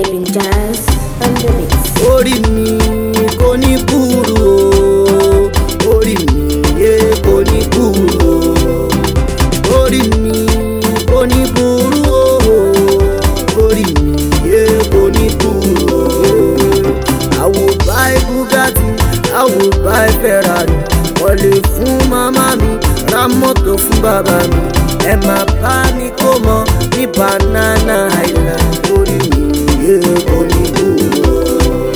Keeping jazz on the beats. orí mi kò ní kúrú o orí mi yé kò ní kúrú o orí mi kò ní kúrú o orí mi yé kò ní kúrú o I will buy Bugatti I will buy Ferrari wọlé fún màmá mi ra mọ́tò fún bàbá mi ẹ máa bá mi kó mọ ní Banana Island orí mi yé kò ní kúrú o.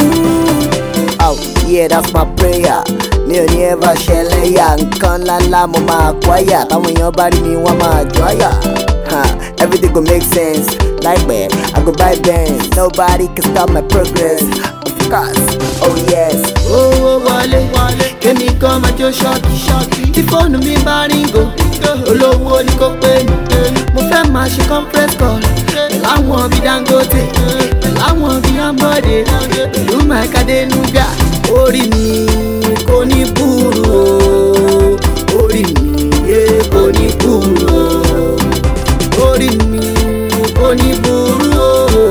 Oh, yeah, that's my prayer. Mi ò ní ever ṣẹlẹ̀ yà nǹkan ńláńlá mo máa kwáyà táwọn èèyàn bá rí mi wọ́n máa jọ́yà. Huh, everything go make sense. Láìpẹ́, I go buy Benz. Nobody can stop my progress. Of course, oh yes. owó wọlé kémi kan máa jó ṣọ́ọ̀kì ṣọ́ọ̀kì tí fóònù mi bá ríngò olówó ni kò pé mi mo fẹ́ máa ṣe conference call láwọn bíi dangote láwọn bíi ambode pẹ̀lú mike adenuga orí mi kò ní búrú o orí mi yé kò ní búrú o orí mi kò ní búrú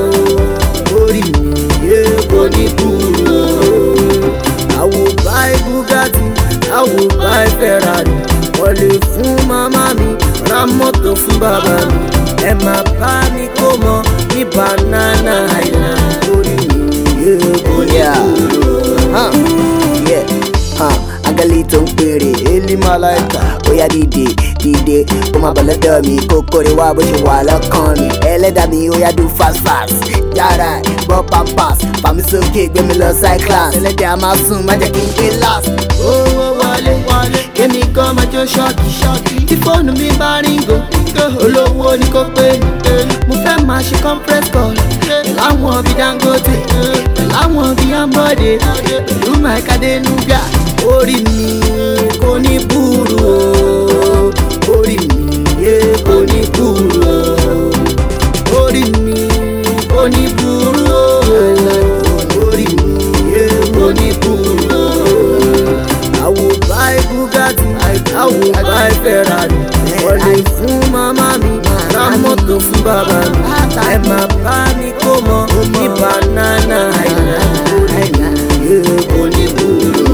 o orí mi yé kò ní búrú o. I will buy Bugatti, I will buy Ferrari. Wọlé fún màmá mi, ra mọ́tò fún bàbá mi. Ẹ máa bá mi kó mọ ní Banana Island. Orí mi yé kò ní Yeah. kúrò. Huh, yeah. Huh, agali tó ń pèrè élí mọ́láìkà ó yá dìde dìde ó máa bọ̀ lọ́dọ̀ mi kókó rẹ̀ wá bó ṣe wà lọ́kàn mi ẹlẹ́dà mi ó yá do fast fast yàrá ẹ̀ gbọ́ pampers fàmí sókè gbé mi lọ cyclas ẹlẹ́dẹ̀ a máa sùn má jẹ́ kí n gbé last. owó wọlé kémi kan máa jó ṣọ́ọ̀kì ṣọ́ọ̀kì tí fóònù mi bá ríngò olówó ni kò pé mi mo fẹ́ máa ṣe conference call láwọn bíi dangote láwọn bíi ambode pẹ̀lú mike adenuga orí mi kò ní búrú o orí mi yé kò ní búrú o orí mi kò ní búrú o orí mi yé kò ní búrú o. I will buy Bugatti, I will buy Ferrari. Wọlé fún màmá mi, ra mọ́tò fún bàbá mi. Ẹ máa bá mi kó mọ ní Banana Island. Orí mi yé kò ní búrú.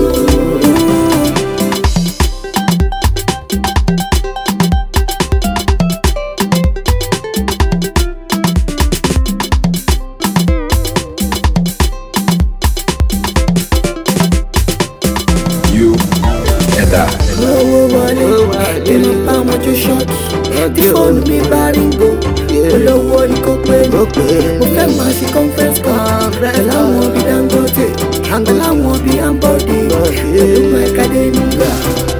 You and I. owó wọlé èmi bá wọn jó ṣọ́ọ̀kì tí fóònù mi bá ríngò olówó ni kò pé mi mo fẹ́ máa ṣe conference call pẹ̀lú àwọn bíi dangote pẹ̀lú àwọn bíi ambode pẹ̀lú mike adenuga